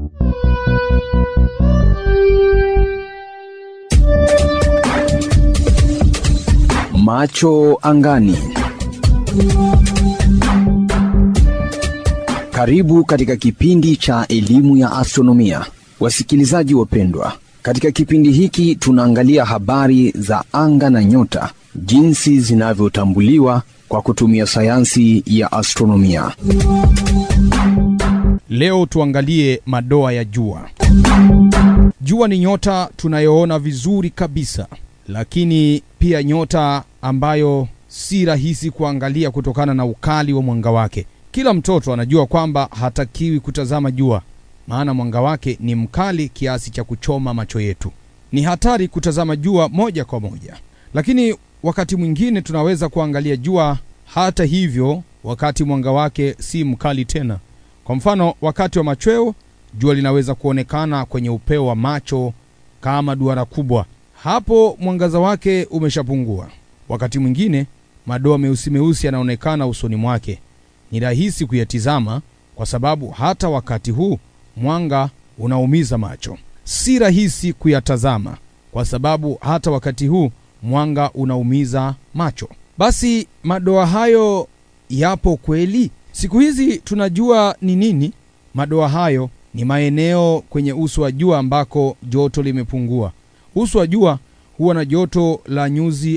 Macho angani. Karibu katika kipindi cha elimu ya astronomia, wasikilizaji wapendwa. Katika kipindi hiki tunaangalia habari za anga na nyota, jinsi zinavyotambuliwa kwa kutumia sayansi ya astronomia. Leo tuangalie madoa ya jua. Jua ni nyota tunayoona vizuri kabisa, lakini pia nyota ambayo si rahisi kuangalia kutokana na ukali wa mwanga wake. Kila mtoto anajua kwamba hatakiwi kutazama jua, maana mwanga wake ni mkali kiasi cha kuchoma macho yetu. Ni hatari kutazama jua moja kwa moja, lakini wakati mwingine tunaweza kuangalia jua hata hivyo, wakati mwanga wake si mkali tena. Kwa mfano, wakati wa machweo jua linaweza kuonekana kwenye upeo wa macho kama duara kubwa. Hapo mwangaza wake umeshapungua. Wakati mwingine madoa meusi meusi yanaonekana usoni mwake. Ni rahisi kuyatizama kwa sababu hata wakati huu mwanga unaumiza macho. Si rahisi kuyatazama kwa sababu hata wakati huu mwanga unaumiza macho. Basi madoa hayo yapo kweli? Siku hizi tunajua ni nini madoa hayo. Ni maeneo kwenye uso wa jua ambako joto limepungua. Uso wa jua huwa na joto la nyuzi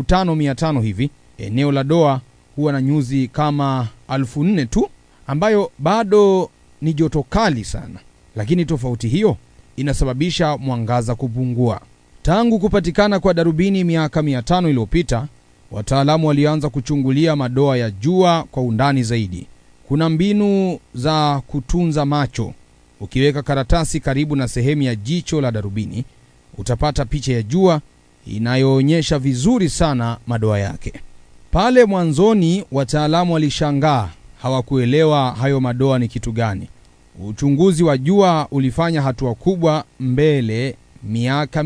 5500 hivi. Eneo la doa huwa na nyuzi kama 4000 tu, ambayo bado ni joto kali sana, lakini tofauti hiyo inasababisha mwangaza kupungua. Tangu kupatikana kwa darubini miaka 500 iliyopita, wataalamu walianza kuchungulia madoa ya jua kwa undani zaidi. Kuna mbinu za kutunza macho. Ukiweka karatasi karibu na sehemu ya jicho la darubini, utapata picha ya jua inayoonyesha vizuri sana madoa yake. Pale mwanzoni wataalamu walishangaa, hawakuelewa hayo madoa ni kitu gani. Uchunguzi wa jua ulifanya hatua kubwa mbele miaka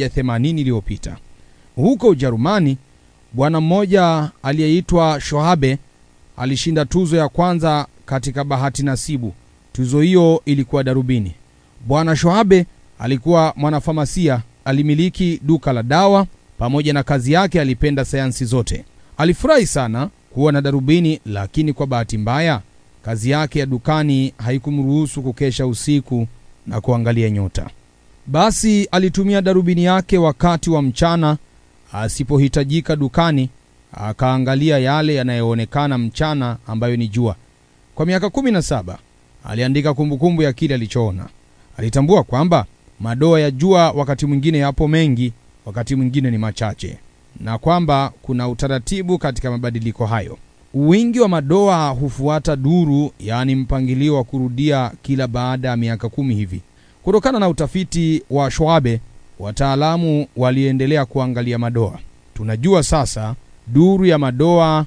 180 iliyopita. Huko Ujerumani, bwana mmoja aliyeitwa Shoabe alishinda tuzo ya kwanza katika bahati nasibu. Tuzo hiyo ilikuwa darubini. Bwana Shoabe alikuwa mwanafamasia, alimiliki duka la dawa. Pamoja na kazi yake, alipenda sayansi zote. Alifurahi sana kuwa na darubini, lakini kwa bahati mbaya kazi yake ya dukani haikumruhusu kukesha usiku na kuangalia nyota. Basi alitumia darubini yake wakati wa mchana asipohitajika dukani, akaangalia yale yanayoonekana mchana, ambayo ni jua. Kwa miaka kumi na saba aliandika kumbukumbu ya kile alichoona. Alitambua kwamba madoa ya jua wakati mwingine yapo mengi, wakati mwingine ni machache, na kwamba kuna utaratibu katika mabadiliko hayo. Wingi wa madoa hufuata duru, yaani mpangilio wa kurudia kila baada ya miaka kumi hivi. Kutokana na utafiti wa Schwabe, wataalamu waliendelea kuangalia madoa. Tunajua sasa duru ya madoa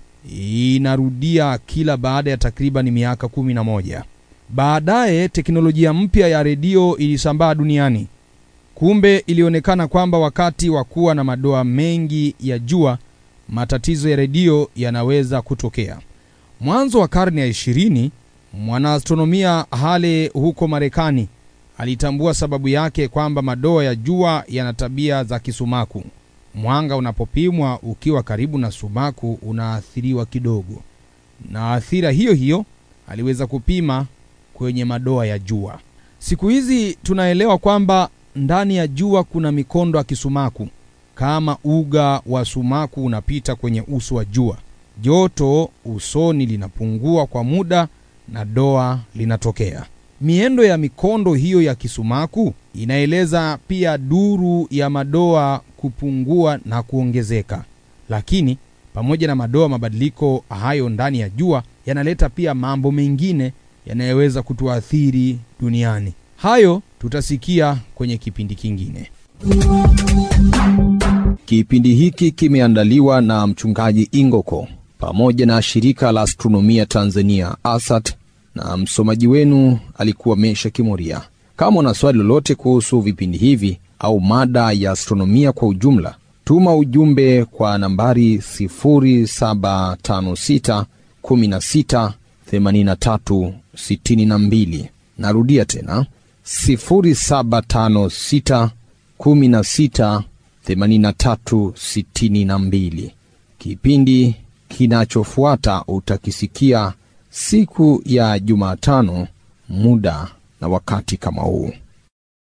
inarudia kila baada ya takriban miaka kumi na moja. Baadaye teknolojia mpya ya redio ilisambaa duniani. Kumbe ilionekana kwamba wakati wa kuwa na madoa mengi ya jua, matatizo ya redio yanaweza kutokea. Mwanzo wa karne ya ishirini, mwanaastronomia Hale huko Marekani alitambua sababu yake kwamba madoa ya jua yana tabia za kisumaku. Mwanga unapopimwa ukiwa karibu na sumaku unaathiriwa kidogo, na athira hiyo hiyo aliweza kupima kwenye madoa ya jua. Siku hizi tunaelewa kwamba ndani ya jua kuna mikondo ya kisumaku. Kama uga wa sumaku unapita kwenye uso wa jua, joto usoni linapungua kwa muda na doa linatokea. Miendo ya mikondo hiyo ya kisumaku inaeleza pia duru ya madoa kupungua na kuongezeka. Lakini pamoja na madoa, mabadiliko hayo ndani ya jua yanaleta pia mambo mengine yanayoweza kutuathiri duniani. Hayo tutasikia kwenye kipindi kingine. Kipindi hiki kimeandaliwa na mchungaji Ingoko pamoja na shirika la astronomia Tanzania ASAT, na msomaji wenu alikuwa Mesha Kimoria. Kama una swali lolote kuhusu vipindi hivi au mada ya astronomia kwa ujumla, tuma ujumbe kwa nambari 0756 16 83 62. Narudia tena 0756 16 83 62. Kipindi kinachofuata utakisikia siku ya Jumatano, muda na wakati kama huu.